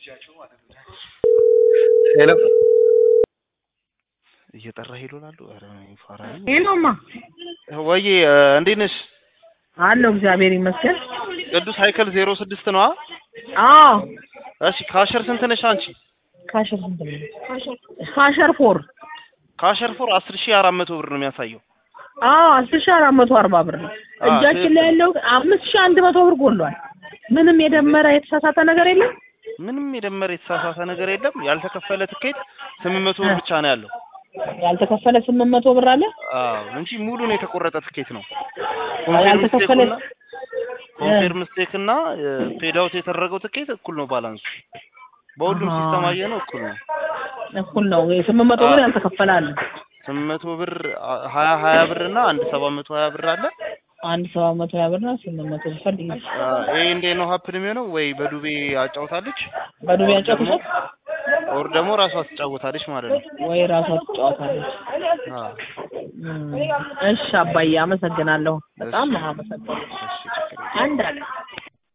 ሄሎ እየጠራ ሄሎ ላሉ ኧረ ፋራ ነኝ። ሄሎማ ወይዬ እንዴት ነሽ? አለሁ እግዚአብሔር ይመስገን። ቅዱስ ሀይከል ዜሮ ስድስት ነዋ። አዎ እሺ ካሸር ስንት ነሽ አንቺ? ካሸር ስንት ነው? ካሸር ፎር ካሸር ፎር አስር ሺህ አራት መቶ ብር ነው የሚያሳየው። አዎ አስር ሺህ አራት መቶ አርባ ብር ነው። አዎ፣ እጃችን ላይ ያለው አምስት ሺህ አንድ መቶ ብር ጎሏል። ምንም የደመረ የተሳሳተ ነገር የለም። ምንም የደመረ የተሳሳተ ነገር የለም። ያልተከፈለ ትኬት ስምንት መቶ ብር ብቻ ነው ያለው። ያልተከፈለ ስምንት መቶ ብር አለ። አዎ እንጂ ሙሉን የተቆረጠ ትኬት ነው። ያልተከፈለ ኮንፌርም ስቴክ እና ፔድ አውት የተደረገው ትኬት እኩል ነው ባላንሱ። በሁሉም አሃ። ሲስተም አየ ነው እኩል ነው። እኩል ነው። ስምንት መቶ ብር ያልተከፈለ አለ። ስምንት መቶ ብር አ- ሀያ ሀያ ብር እና አንድ ሰባት መቶ ሀያ ብር አለ። አንድ ሰባት መቶ ሀያ ብር ነው። ስምንት መቶ ብር ፈልግ አ፣ ይሄ እንዴት ነው ሀፕን የሚሆነው? ወይ በዱቤ አጫውታለች በዱቤ ያጫውቱሻል ኦር ደግሞ ራሷ ትጫወታለች ማለት ነው። ወይ ራሷ ትጫወታለች። አ፣ እም፣ እሺ አባዬ አመሰግናለሁ። በጣም ነው አመሰግናለሁ። እሺ ችግር የለም። አንድ አለ